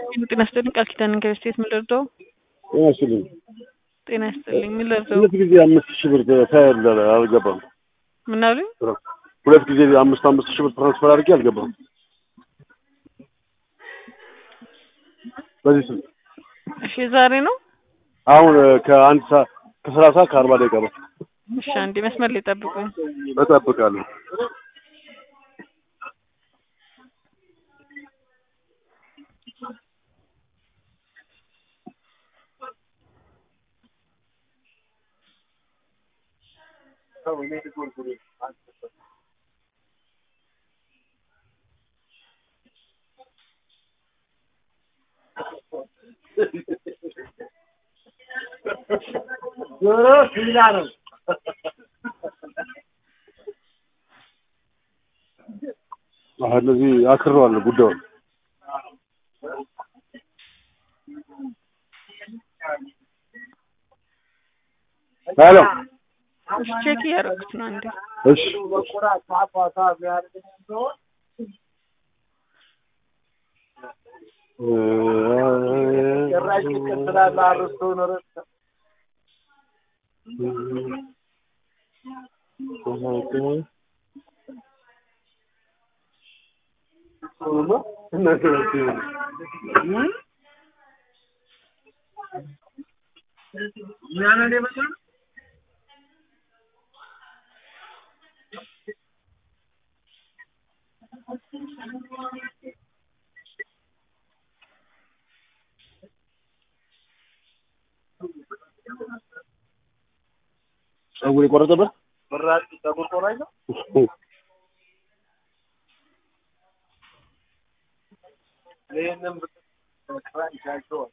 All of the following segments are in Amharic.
ጤና ይስጥልኝ ቃል ኪዳን ከስቴት ምን ልርዳው? ጤና ይስጥልኝ። ጤና ይስጥልኝ ምን ልርዳው? ሁለት ጊዜ አምስት ሺህ ብር ታያለ አልገባም። ምን አሉኝ? ሁለት ጊዜ አምስት አምስት ሺህ ብር ትራንስፈር አድርጌ አልገባም። በዚህ ስም እሺ ዛሬ ነው? አሁን ከአንድ ሰዓት ከሰላሳ ከአርባ ደቂቃ ነው። እሺ አንዴ መስመር ላይ ጠብቁኝ። እጠብቃለሁ። ዞሮ ሲላ ነው። አሁን እነዚህ አክረዋለሁ ጉዳዩን ሄሎ እሺ ቼክ እያደረኩት ነው አንዴ እሺ ጭራሽ ይቀጥላል አርስቶ ኖረ ጸጉር የቆረጠበት ብራጭ ጸጉር ቆራጭ ነው። ይህንም ብትራንቻቸዋል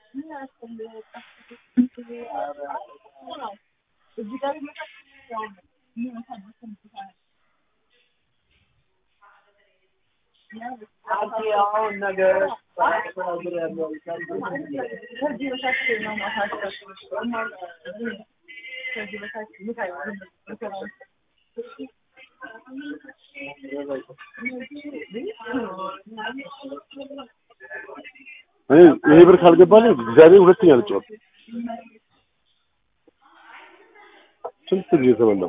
አሁን ነገ ያለው እኔ ይሄ ብር ካልገባልኝ እግዚአብሔር ሁለተኛ ልጫወት። ስንት ጊዜ ተበላው?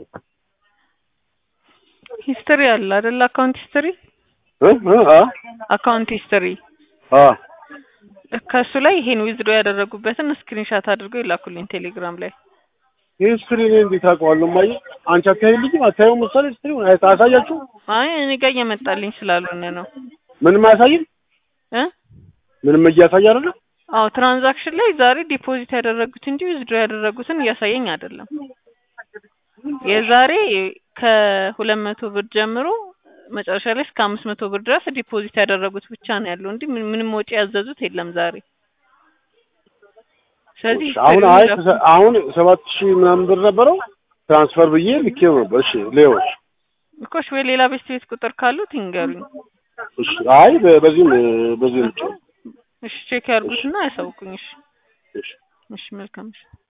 ሂስትሪ አለ አይደል? አካውንት ሂስትሪ እ እ አ አካውንት ሂስትሪ አ ከእሱ ላይ ይሄን ዊዝዶ ያደረጉበትን ስክሪንሻት አድርገው ይላኩልኝ ቴሌግራም ላይ። ይህ ስትሪ እኔ እንዴት አውቀዋለሁ? ማየ አንቺ አታይልኝም? አታየው መሰለኝ ስትሪ አያሳያችሁ? አይ እኔ ጋር እየመጣልኝ ስላልሆነ ነው ምንም አያሳይም? እ ምንም እያሳየ አይደለም? አዎ ትራንዛክሽን ላይ ዛሬ ዲፖዚት ያደረጉት እንጂ ዊዝድሮ ያደረጉትን እያሳየኝ አይደለም። የዛሬ ከሁለት መቶ ብር ጀምሮ መጨረሻ ላይ እስከ አምስት መቶ ብር ድረስ ዲፖዚት ያደረጉት ብቻ ነው ያለው እንጂ ምን- ምንም ወጪ ያዘዙት የለም ዛሬ። ስለዚህ አሁን አይ አሁን ሰባት ሺህ ምናምን ብር ነበረው ትራንስፈር ብዬ ልኬው ነበር። እሺ ሌዎች እኮሽ ወይ ሌላ ቤት ቤት ቁጥር ካሉት ይንገሩኝ። እሺ አይ በ- በዚህም በዚህም ብቻ እሺ ቼክ ያርጉትና ያሳውቁኝ። እሺ እሺ እሺ መልካም እሺ